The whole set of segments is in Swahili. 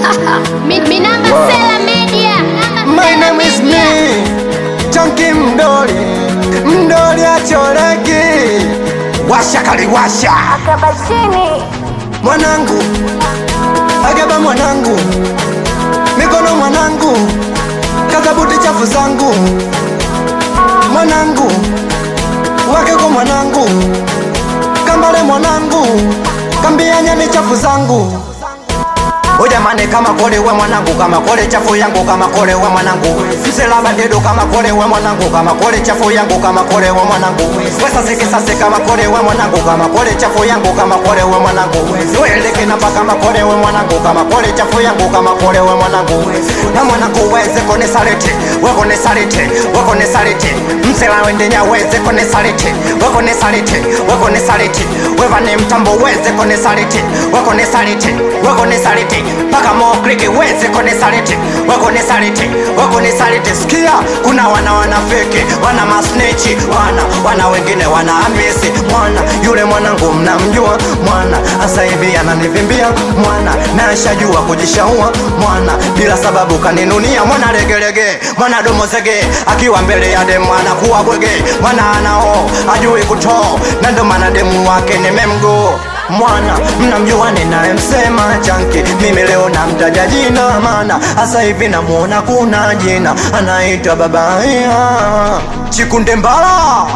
Mi- Minamba Sela Media. Minamba My Sela name is Media. me Chunky Mdoli Mdoli acholeki Washa kaliwasha Akabashini Mwanangu Agaba mwanangu Mikono mwanangu Kazabuti chafu zangu Mwanangu Wakeko mwanangu Kambale mwanangu Kambia nyani chafu zangu Ujamani kama kole we mwanangu kama kole chafu yangu kama kole we mwanangu Mselaba dedo kama kole we mwanangu kama kole chafu yangu kama kole we mwanangu Wesa siki sase kama kole we mwanangu kama kole chafu yangu kama kole we mwanangu Weleke napa kama kole we mwanangu kama kole chafu yangu kama kole we mwanangu Na mwanangu weze kone salete weko ne salete weko ne salete Msela wende nya weze kone salete weko ne salete weko ne salete Weva ne mtambo weze kone salete weko ne salete weko ne salete Paka mo kriki weze kone salete weko ne salete weko ne salete Sikia kuna wana wana feke wana masnechi wana wana wengine wana amisi mwana yule mwanangu mnamjua mwana asa hivi ananivimbia mwana na ashajua kujishaua mwana bila sababu kaninunia mwana legelege mwana domo zege akiwa mbele ya demu anakuwa bwege mwana anao ajui kutoo na ndo maana demu wake nimemgo mwana mnamjua ninayemsema chanki mimi leo namtaja jina maana hasa hivi namuona kuna jina anaitwa babaya chikunde mbala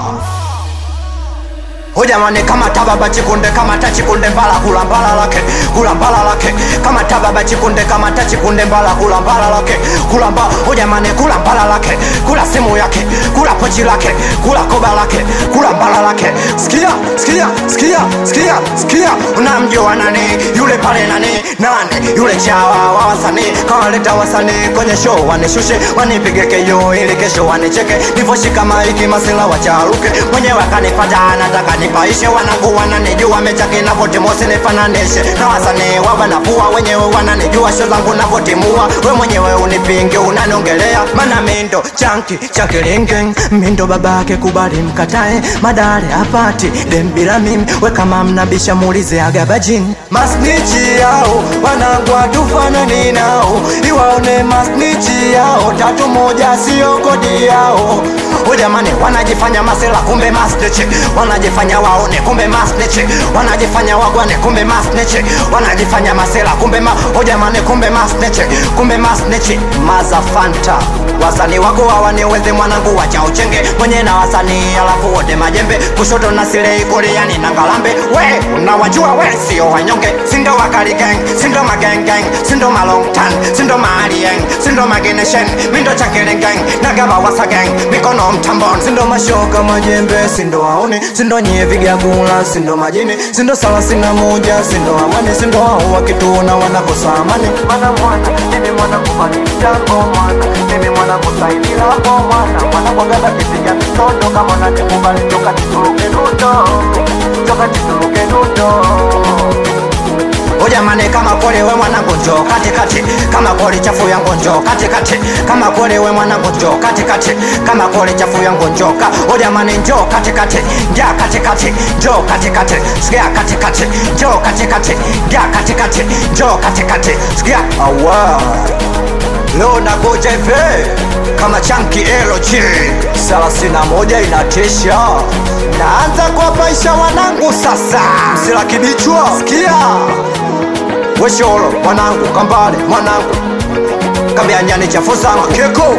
Ujamani kama tababa chikunde kama ta chikunde mbala kula mbala lake kula mbala lake kama tababa chikunde kama ta chikunde mbala kula mbala lake kula mbala ujamani kula mbala lake kula simu yake kula pochi lake kula koba lake kula mbala lake sikia sikia sikia sikia sikia unamjua nani yule pale nani nani yule chawa wa wasanii kawaleta wasanii kwenye show wanishushe wanipige keyo ili kesho wanicheke nivoshika maiki masela wacharuke mwenyewe akanipata anataka nipaishe wanangu wananijua mechake navotimose nifananishe na wasanii wawanapua wenyewe wananijua sho zangu navotimua we mwenyewe unipinge unaniongelea mana mindo chanki chakilinge mindo babake kubali mkatae madare apati dembila mimi we kama mnabisha muulize agabajini masnichi yao wanangu hatufanani nao iwaone masnichi yao tatu moja sio kodi yao ujamani wanajifanya masela kumbe masnichi wanajifanya waone kumbe masnichi wanajifanya wagwane kumbe masnichi wanajifanya masela kumbe ma ujamani kumbe masnichi kumbe masnichi mazafanta wasanii wako hawaniweze mwanangu wacha uchenge mwenye na wasanii alafu wote majembe kushoto na silei kuliani na ngalambe we unawajua we sio wanyonge sindo wakali gang sindo magang gang sindo malong tan sindo maalieng sindo mageneshen mindo chakele gang nagaba wasa gang mikono mtambon sindo mashoka majembe sindo waone sindo nyie vigagula sindo majini sindo salasini na moja sindo amani sindo hao wakituona wanakosa amani mana mwana mimi mwana kufani mchango mwana mimi mwana kusaidila hapo mwana mwana kwagada kipiga mitondo kama nanikubali toka tituluke nundo toka tituluke nundo Ujamani kama kole we mwanangu njoo kati kati kama kole chafu yangu njoo kati kati kama kole we mwanangu njoo kati kati kama kole chafu yangu njoo ka Ujamani njoo kati kati njaa kati kati njoo kati kati sikia kati kati njoo kati kati njaa kati kati njoo kati kati sikia awa Leo nakuja hivi kama chanki LG thelathini na moja inatisha. Naanza kuwapaisha wanangu sasa, msila kibichwa, sikia wesholo mwanangu, kambale mwanangu, kambia nyani chafuza makeko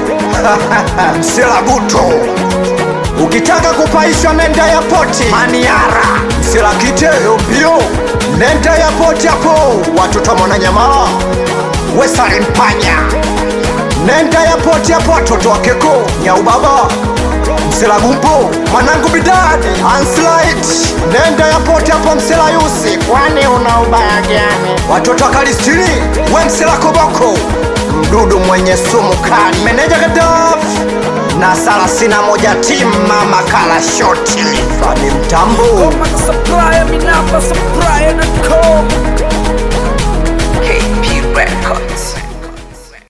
msila buto ukitaka kupaishwa nenda ya poti maniara msila kiteo mbio nenda ya poti hapo watoto mwananyamala wesalimpanya nenda ya poti hapo watoto wakeko nyaubaba mselagumpo mwanangu bidadi anslit nenda ya poti hapo msela yusi kwani una ubaya gani watoto wa kalistini we msela koboko mdudu mwenye sumu kali meneja gadaf na salasina moja timu mama kala shoti fani mtambo Supplier, me number supplier.com